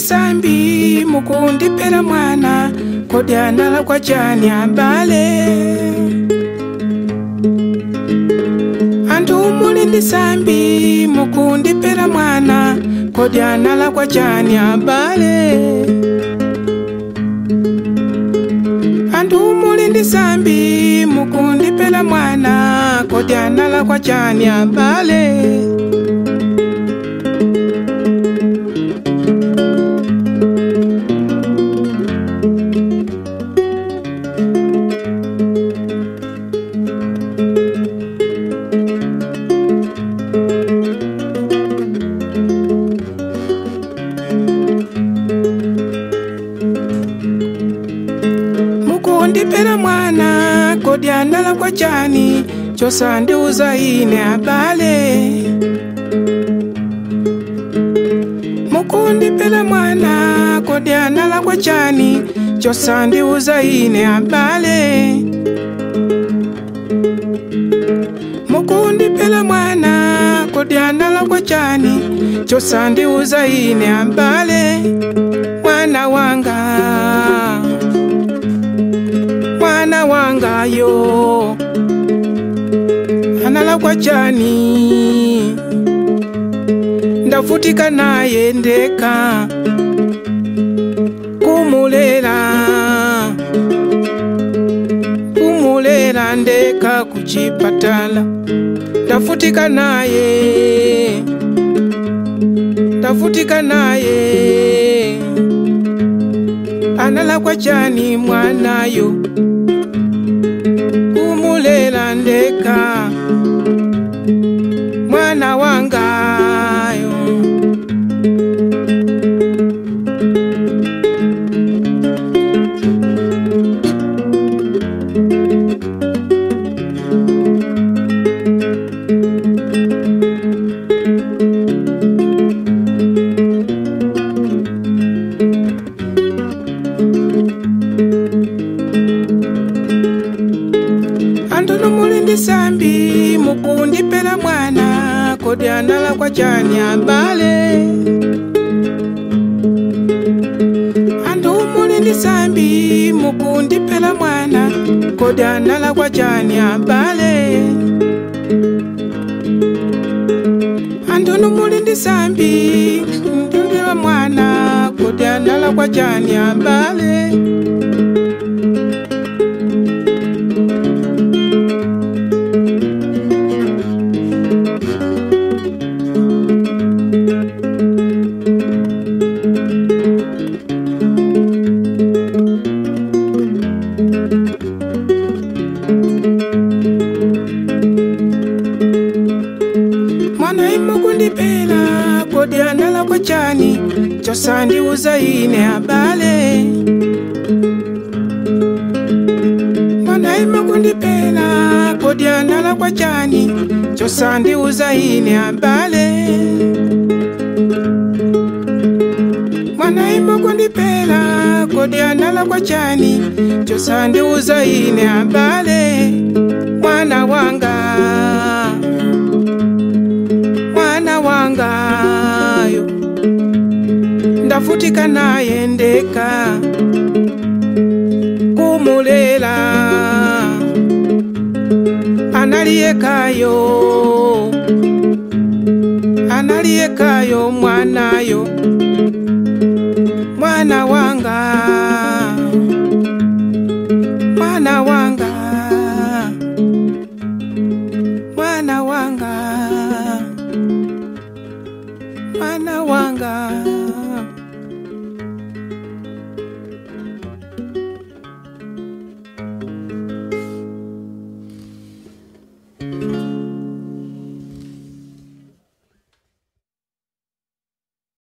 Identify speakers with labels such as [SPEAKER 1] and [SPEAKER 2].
[SPEAKER 1] ndisambi mukundipera mwana kodi analakwa chani abale anthu muli ndisambi mukundipera mwana kodi analakwa chani abale anthu muli ndisambi mukundipera mwana kodi analakwa chani abale mukundipera mwana kodi analakwa chani chosandiuza ine abale mukundipera mwana kodi analakwa chani chosandiuza ine abale mukundipera mwana kodi analakwa chani chosandiuza ine abale mwana wanga mwana wangayo analakwa chani ndavutika naye ndeka kumulera kumulera ndeka kuchipatala ndavutika naye ndavutika naye analakwa chani mwanayo kumulela ndeka mwana wangayo anthu muli ndisambi mukundipera mwana kodi analakwa chani abale anthu muli ndisambi mukundipera mwana kodi analakwa chani abale anthu muli ndisambi mukundipera mwana kodi analakwa chani abale mwana imukundipera kodi analakwa chani chosandiuza ine abale mwana imukundipera kodi analakwa chani chosandiuza ine abale mwana imukundipera kodi analakwa chani chosandiuza ine abale mwana wanga mwana wangayo ndavutika naye ndeka kumulela analiyekayo analiyekayo mwanayo mwana wanga mwana wanga mwana wanga mwana wanga